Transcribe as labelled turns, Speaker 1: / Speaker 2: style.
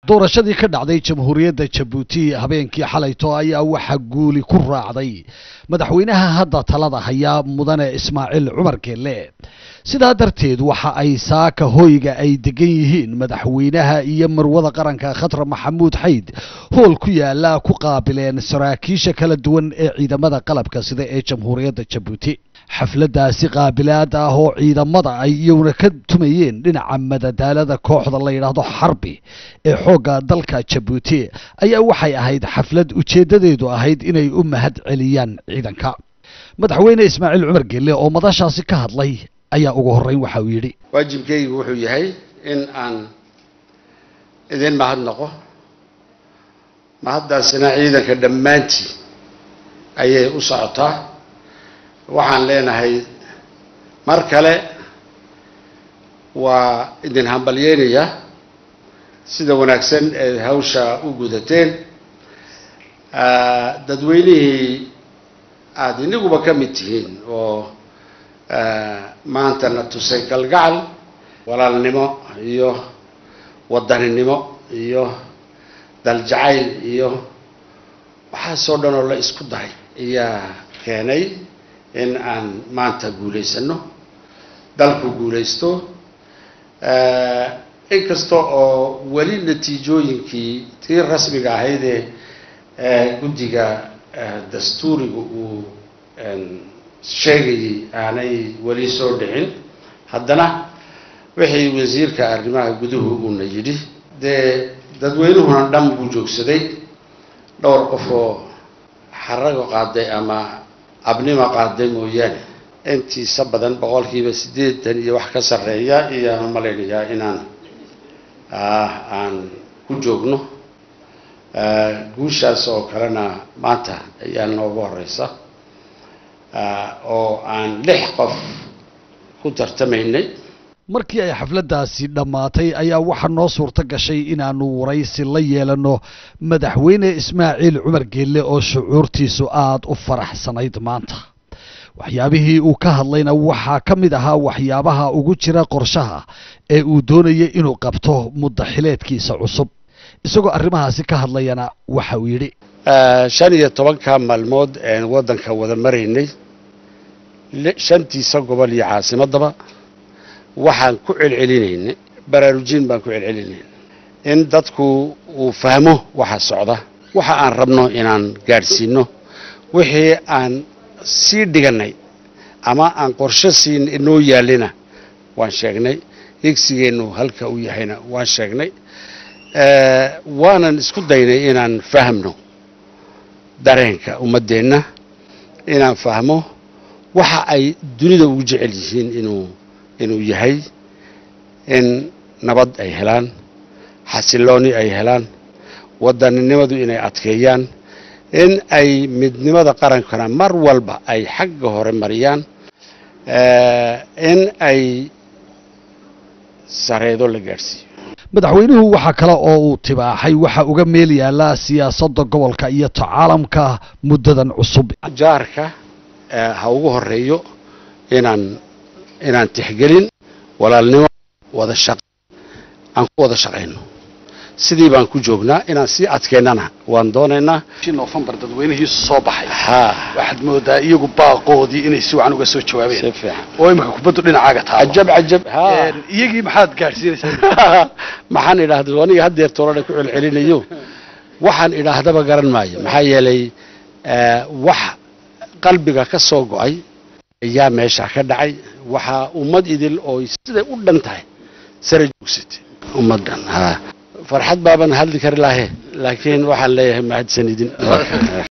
Speaker 1: doorashadii ka dhacday jamhuuriyadda jabuuti habeenkii xalayto ayaa waxaa guuli ku raacday madaxweynaha hadda talada hayaa mudane ismaaciil cumar geelle sidaa darteed waxa ay saaka hoyga ay degan yihiin madaxweynaha iyo marwada qaranka khatra maxamuud xayd hool ku yaala ku qaabileen saraakiisha kala duwan ee ciidamada qalabka sida ee jamhuuriyadda jabuuti xafladaasi qaabilaad ah oo ciidamada ay iyaguna ka tumayeen dhinaca madadaalada kooxda la yidhaahdo xarbi ee xoogga dalka jabuuti ayaa waxay ahayd xaflad ujeeddadeedu ahayd inay u mahad celiyaan ciidanka madaxweyne ismaaciil cumar gelle oo madashaasi ka hadlay ayaa ugu horreyn waxa uu yidhi
Speaker 2: waajibkaygu wuxuu yahay in aan idin mahadnaqo mahaddaasina ciidanka dhammaantii ayay u socotaa waxaan leenahay mar kale waa idin hambalyeynayaa sida wanaagsan ee hawsha u gudateen dadweynihii aada iniguba ka mid tihiin oo maanta na tusay galgacal walaalnimo iyo wadaninimo iyo daljacayl iyo waxaasoo dhan oo la isku daray ayaa keenay in aan maanta guulaysano dalku guulaysto inkasta oo weli natiijooyinkii tii rasmiga ahaydee guddiga dastuuriga uu sheegayay aanay weli soo dhicin haddana wixii wasiirka arrimaha guduhu uuna yidhi dee dadweynuhuna dhan buu joogsaday dhowr qof oo xarago qaaday ama abnima qaaday mooyaane intiisa badan boqolkiiba siddeetan iyo wax ka sarreeya iyaanu malaynayaa inaan aan ku joogno guushaas oo kalena maanta ayaa noogu horeysa oo aan lix qof ku tartamaynay
Speaker 1: markii ay xafladdaasi dhammaatay ayaa waxaa noo suurto gashay inaanu waraysi la yeelanno madaxweyne ismaaciil cumar geelle oo shucuurtiisu aada u faraxsanayd maanta waxyaabihii uu ka hadlayna waxaa ka mid ahaa waxyaabaha ugu jira qorshaha ee uu doonayay inuu qabto muddaxileedkiisa cusub isagoo arrimahaasi ka hadlayana waxa uu yidhi
Speaker 2: shan iyo tobanka maalmood een waddanka wada maraynay shantiisa gobol iyo caasimadaba waxaan ku celcelinaynay baraarujin baan ku celcelinaynay in dadku uu fahmo waxa socda waxa aan rabno inaan gaadhsiino wixii aan sii dhiganay ama aan qorshe siin inoo yaalina waan sheegnay higsigeennu halka uu yahayna waan sheegnay waanan isku daynay inaan fahmno dareenka ummaddeenna inaan fahmo waxa ay dunida ugu jecel yihiin inuu inuu yahay in nabad ay helaan xasilooni ay helaan wadaninimadu inay adkeeyaan in ay midnimada qarankana mar walba ay xagga hore mariyaan in ay sareedo la gaadhsiiyo
Speaker 1: madaxweynuhu waxaa kale oo uu tibaaxay waxa uga meel yaallaa siyaasadda gobolka iyo tacaalamka muddadan cusub
Speaker 2: jaarka ha ugu horeeyo inaan inaan tixgelin walaalnimo wada shaq aan ku wada shaqayno sidii baan ku joognaa inaan sii adkeynana waan doonaynaa
Speaker 1: nofembar dadweynihii soo baxay
Speaker 2: ha
Speaker 1: waxaad moodaa iyagu baaqoodii inay si wacan uga soo jawaabeen
Speaker 2: si fiican
Speaker 1: oo imika kubaddu dhinacaaga taalo
Speaker 2: cajab cajab ha
Speaker 1: iyagii maxaad gaadhsiinaysaa
Speaker 2: maxaan idhaahda aniga haddeer toolana ku celcelinayo waxaan idhaahdaba garan maayo maxaa yeelay wax qalbiga ka soo go-ay ayaa meesha ka dhacay waxaa ummad idil oo siday u dhan tahay sare joogsatay ummad dhan ha farxad baaban hadli kari lahe laakiin waxaan leeyahay mahadsanidin